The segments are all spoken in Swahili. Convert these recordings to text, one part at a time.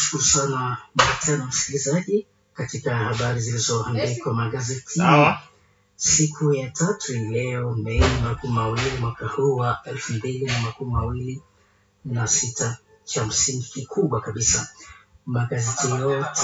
kushukuru sana mara tena msikilizaji katika habari zilizoandikwa magazetini Sawa. siku ya tatu hii leo Mei makumi mawili mwaka huu wa elfu mbili na makumi mawili na sita. Cha msingi kikubwa kabisa, magazeti yote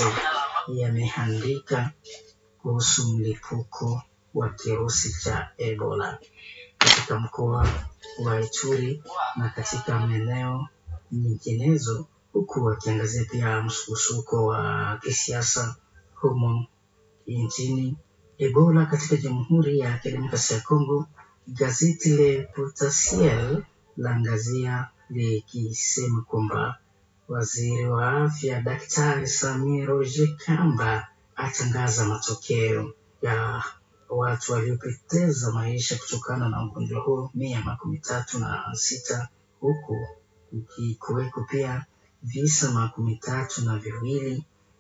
yameandika kuhusu mlipuko wa kirusi cha Ebola katika mkoa wa Ituri na katika maeneo nyinginezo, huku wakiangazia pia msukosuko wa kisiasa humo nchini. Ebola katika Jamhuri ya Kidemokrasia ya Kongo, gazeti Le Potentiel laangazia likisema kwamba waziri wa afya Daktari Samir Roger Kamba atangaza matokeo ya watu waliopoteza maisha kutokana na ugonjwa huo mia makumi tatu na sita huku ukikuweko pia visa makumi tatu na viwili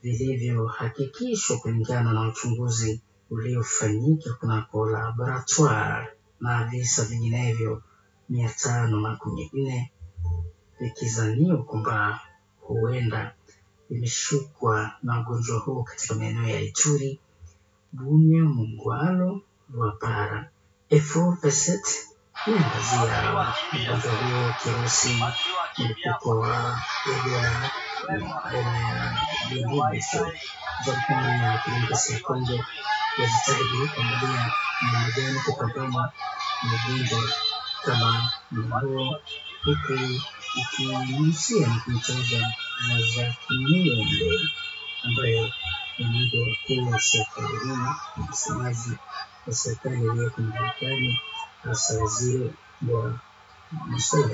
vilivyohakikishwa kulingana na uchunguzi uliofanyika kunako laboratoire na visa vinginevyo mia tano makumi nne vikizaniwa kwamba huenda vimeshukwa na ugonjwa huo katika maeneo ya Ituri, Bunia, Mungwalo, Lwapara. Efo Peset inaangazia ugonjwa huo kirusi mlipuko wa Ebola baina ya Guinea-Bissau, Jamhuri ya Kidemokrasia ya Kongo yajitahidi kuangalia namna gani kupambana na ugonjwa kama huo, huku ikinyunyizia na kumtaja Razak Muyembe ambaye ni mmoja wa wakuu wa serikalini na msemaji wa serikali iliyoko madarakani, hasa waziri wa masuala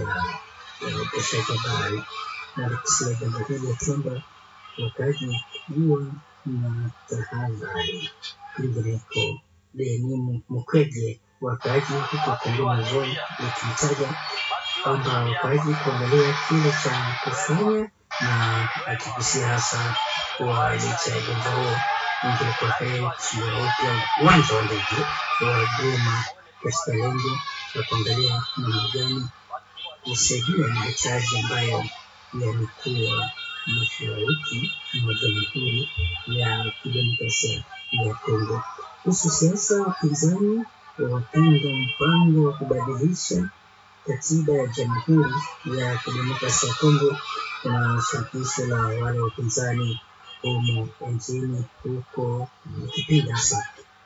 ya upashaji habari, na likisema jambo hili ya kwamba wakati huwa na tahadhari. Kwingineko, Denis Mukwege, wakaaji huko Kongo Mazoni, likimtaja kwamba wakaaji kuangalia kile cha kufanya na akigusia hasa kuwa licha ya ugonjwa huo ingelikuwa heri kufungua upya uwanja wa ndege wa Goma katika lengo la kuangalia namna gani kusaidia mahitaji ambayo yamekuwa mashariki mwa Jamhuri ya Kidemokrasia ya Kongo. Kuhusu siasa, wapinzani wapinga mpango wa kubadilisha katiba ya Jamhuri ya Kidemokrasia ya Kongo na shirikisho la wale wapinzani humo nchini huko likipinga hasa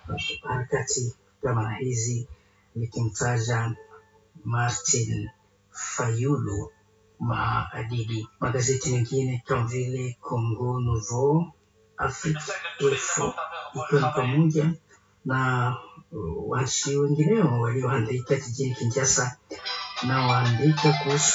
harakati kama hizi likimtaja Martin Fayulu maadidi. Magazeti mengine kama vile Congo Nouveau, Afrique Info ikiwa ni pamoja na uh, waandishi wengineo walioandika jijini Kinshasa na waandika kuhusu